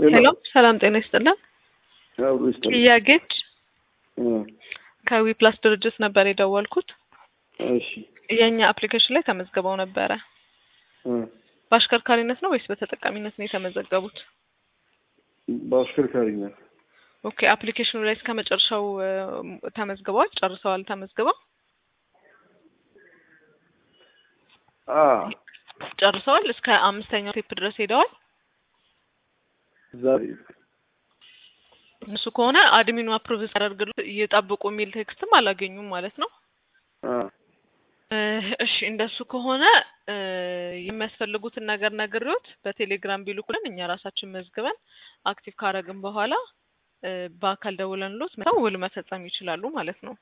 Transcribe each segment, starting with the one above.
ሄሎ ሰላም ጤና ይስጥልን። አብሮ ይስጥልኝ። ጥያቄች እ ከዊ ፕላስ ድርጅት ነበር የደወልኩት። እሺ የእኛ አፕሊኬሽን ላይ ተመዝግበው ነበረ። እ በአሽከርካሪነት ነው ወይስ በተጠቃሚነት ነው የተመዘገቡት? በአሽከርካሪነት ኦኬ አፕሊኬሽኑ ላይ እስከ መጨረሻው እ ተመዝግበዋል? ጨርሰዋል ተመዝግበው? አ ጨርሰዋል? እስከ አምስተኛው ስቴፕ ድረስ ሄደዋል? ዛሬ እሱ ከሆነ አድሚኑ አፕሩቭ ሲያደርግልዎት ይጠብቁ የሚል ቴክስትም አላገኙም ማለት ነው። አ እ እሺ እንደሱ ከሆነ እ የሚያስፈልጉትን ነገር ነግሬዎት በቴሌግራም ቢልኩልን እኛ ራሳችን መዝግበን አክቲቭ ካረግን በኋላ እ በአካል ደውለንልዎት መተው ውል መፈጸም ይችላሉ ማለት ነው።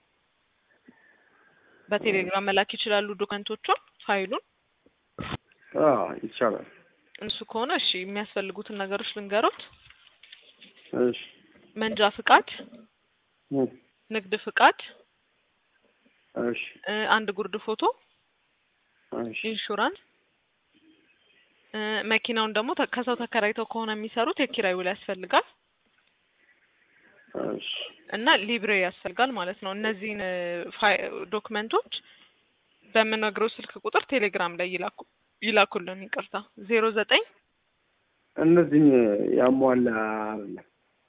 በቴሌግራም መላክ ይችላሉ ዶክመንቶቹን፣ ፋይሉን። አ ይቻላል። እሱ ከሆነ እሺ የሚያስፈልጉትን ነገሮች ልንገሮት። እሺ መንጃ ፍቃድ፣ እ ንግድ ፍቃድ፣ እሺ እ አንድ ጉርድ ፎቶ፣ እሺ ኢንሹራንስ እ መኪናውን ደግሞ ተ- ከሰው ተከራይተው ከሆነ የሚሰሩት የኪራይ ውል ያስፈልጋል እሺ እና ሊብሬ ያስፈልጋል ማለት ነው። እነዚህን እ ፋይ ዶክመንቶች በምነግረው ስልክ ቁጥር ቴሌግራም ላይ ይላኩ ይላኩልን። ይቅርታ ዜሮ ዘጠኝ እነዚህን ያሟላ አይደለም።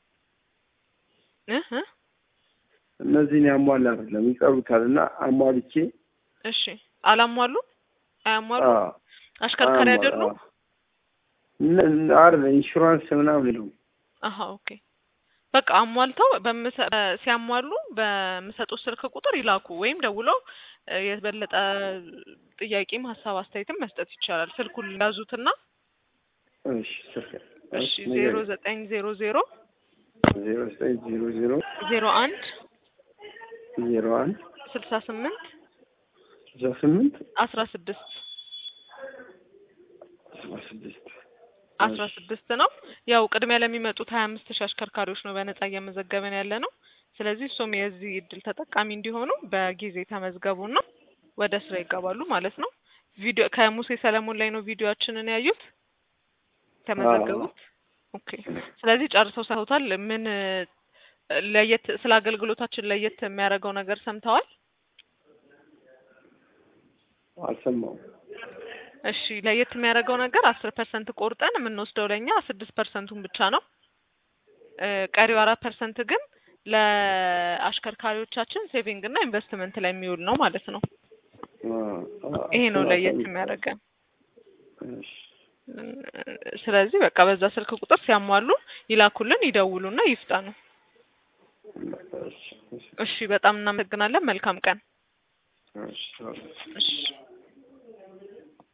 እ እ እነዚህን ያሟላ አይደለም ይቀሩታል እና አሟልቼ እሺ አላሟሉ አያሟሉ አ አሽከርካሪ አሟላ- አይደሉ? አ ነ- ነ- አይደለም ኢንሹራንስ ምናምን የለውም። አሀ ኦኬ በቃ አሟልተው በምሰ- በ- ሲያሟሉ በምሰጡት ስልክ ቁጥር ይላኩ ወይም ደውለው እ የበለጠ ጥያቄም ሀሳብ አስተያየትም መስጠት ይቻላል። ስልኩን ያዙትና እሺ ስልክ እሺ ዜሮ ዘጠኝ ዜሮ ዜሮ ዜሮ ዘጠኝ ዜሮ ዜሮ ዜሮ አንድ ዜሮ አንድ ስልሳ ስምንት ስልሳ ስምንት አስራ ስድስት አስራ ስድስት አስራ ስድስት ነው። ያው ቅድሚያ ለሚመጡት ሀያ አምስት ሺህ አሽከርካሪዎች ነው በነጻ እየመዘገበን ያለ ነው። ስለዚህ እሱም የዚህ እድል ተጠቃሚ እንዲሆኑ በጊዜ ተመዝገቡና ወደ ስራ ይገባሉ ማለት ነው። ቪዲዮ ከሙሴ ሰለሞን ላይ ነው ቪዲዮአችንን ያዩት ተመዘገቡት። ኦኬ ስለዚህ ጨርሰው ሰጥተውታል። ምን እ ለየት ስለ አገልግሎታችን ለየት የሚያደርገው ነገር ሰምተዋል? አልሰማሁም። እሺ ለየት የሚያደርገው ነገር አስር ፐርሰንት ቆርጠን የምንወስደው ለእኛ ስድስት ፐርሰንቱን ብቻ ነው። እ ቀሪው አራት ፐርሰንት ግን ለአሽከርካሪዎቻችን ሴቪንግ እና ኢንቨስትመንት ላይ የሚውል ነው ማለት ነው። አ አ ይሄ ነው ለየት አልሰማሁም። የሚያደርገን። እሺ እ ስለዚህ በቃ በዛ ስልክ ቁጥር ሲያሟሉ ይላኩልን፣ ይደውሉና ይፍጠኑ። እሺ እሺ እሺ በጣም እናመሰግናለን። መልካም ቀን። እሺ እሺ